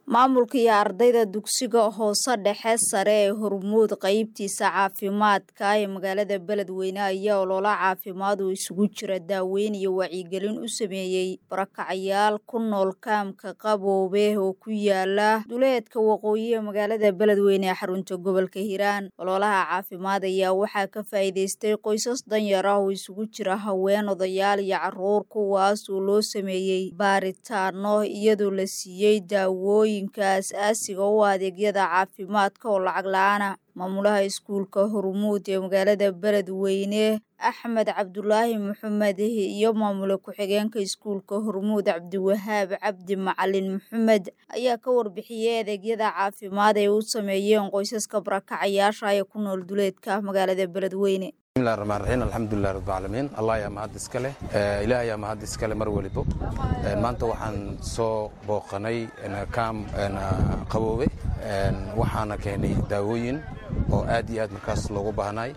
maamulka iyo ardayda dugsiga hoose dhexe sare ee hormuud qeybtiisa caafimaadka ee magaalada beledweyne ayaa oloola caafimaad oo isugu jira daaweyn iyo wacyigelin u sameeyey barakacayaal ku nool kaamka qaboobe oo ku yaala duleedka waqooyi ee magaalada beledweyne ee xarunta gobolka hiiraan oloolaha caafimaad ayaa waxaa ka faa'iideystay qoysas danyar ah oo isugu jira haween odayaal iyo caruur kuwaas oo loo sameeyey baaritaano iyadoo la siiyey daawooyin aas-aasiga u adeegyada caafimaadka oo lacag la-aana maamulaha iskuulka hormuud ee magaalada beledweyne axmed cabdulaahi maxamed iyo maamule ku-xigeenka iskuulka hormuud cabdiwahaab cabdi macalin maxamed ayaa ka warbixiyey adeegyada caafimaad ay u sameeyeen qoysaska barakacayaasha ee ku nool duleedka magaalada beledweyne bismillahi raxmaan raxiim alxamdulilah rabbilcaalamiin allah ayaa mahad iska leh ilaah ayaa mahad iska leh mar welibo maanta waxaan soo booqanay kaam qaboobe waxaana keenay daawooyin oo aad iyo aad markaas loogu baahnay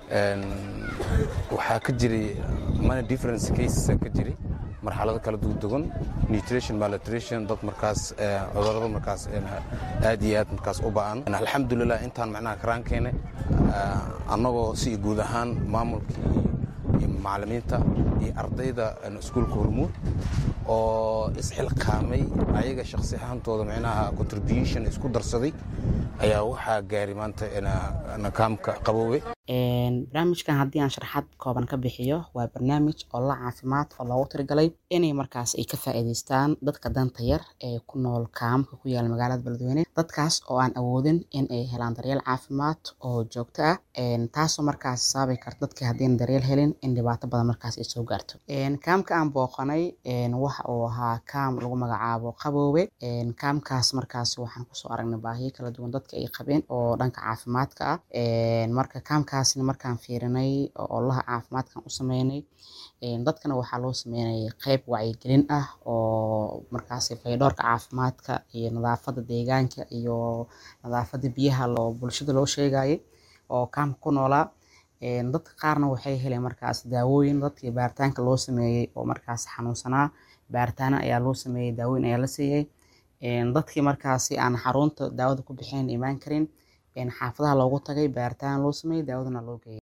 waxaa ka jiray many difference cases ka jiray marxalado kala dudugan nutrition malnutrition dad markaas cudurrada markaas aad iyo aad markaas u ba'an alxamdulilah intaan macnaha karaankeena annagoo si guud ahaan maamulkii iyo macallimiinta iyo ardayda iskuulka hormuud oo isxilqaamay ayaga shakhsi ahaantooda macnaha contribution isku darsaday ayaa waxaa gaaray maanta kaamka qaboobe barnaamijkan haddii aan sharaxaad kooban ka bixiyo waa barnaamij oo la caafimaad oo loogu tirigalay inay markaas ay ka faa'iidaystaan dadka danta yar ee ku nool kaamka ku yaala magaalada beledweyne dadkaas oo aan awoodin in ay helaan daryeel caafimaad oo joogto ah taasoo markaas saabi karta dadkii haddiina daryeel helin in dhibaato badan markaas ay soo gaarto kaamka aan booqanay waxa uu ahaa kaam lagu magacaabo qaboobe kaamkaas markaas waxaan kusoo aragnay baahiyo kala duwan dadka ay qabeen oo dhanka caafimaadka ah marka kaamkaasna markaan fiirinay oo olaha caafimaadkan u sameynay dadkana waxaa loo sameynayay qeyb wacyigelin ah oo markaas faydhoorka caafimaadka iyo nadaafada deegaanka iyo nadaafada biyaha loo bulshada loo sheegayay oo kaamka ku noolaa dadka qaarna waxay heleen markaas daawooyin dadkii baaritaanka loo sameeyey oo markaas xanuunsanaa baaritaano ayaa loo sameeyey daawooyin ayaa la siiyey dadkii markaasi aan xarunta daawada ku bixin imaan karin xaafadaha loogu tagay baaritaan loo sameeyey daawadana loo geeyay